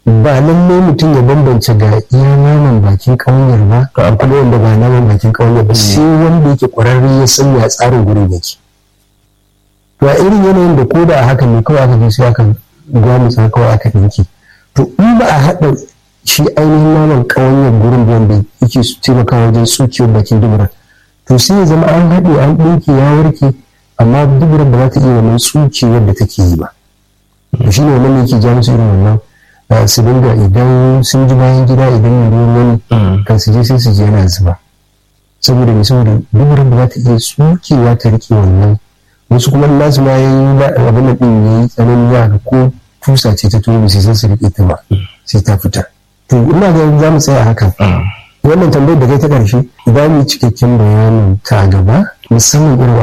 ba lallai mutum ya bambance ga iya naman bakin ƙaunar ba to kuma wanda ba naman bakin ƙaunar ba sai wanda yake ƙwararre ya san ya tsarin gurin yake to a irin yanayin da ko da a haka ne kawai aka je sai aka gwamutsa kawai aka ɗinki to in ba a haɗa shi ainihin naman ƙawanyar gurin wanda yake taimaka wajen tsukiyar bakin dubura to sai ya zama an haɗe an ɗinki ya warke amma duburar ba za ta iya wannan tsukewar da take yi ba to shi ne wannan yake ja musu irin wannan su dinga idan sun ji bayan gida idan ruwan wani kan su je sai su je yana zuba saboda mai saboda duburar ba za ta iya tsukewa ta rike wannan wasu kuma nasu ma ya yi abin da ɗin ya yi tsanani ya ga ko tusa ce ta tobe sai su rike ta ba sai ta fita to ina ga za mu tsaya hakan wannan tambayar da kai ta ƙarshe idan mu cikakken bayanin ta gaba musamman irin